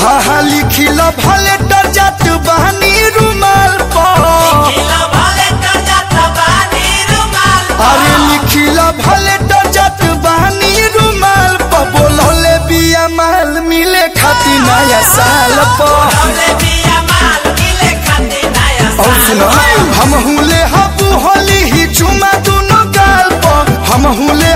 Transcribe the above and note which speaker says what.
Speaker 1: हाँ हाँ लिखिल भले डर जात बहनी रुमाल पर अरे लिखिल भले डर जात बहनी रुमाल पर बोलौले बिया माल मिले खाती नया साल पर और सुनो हम हुले हबू होली ही चुमा दुनो गाल पर हम हुले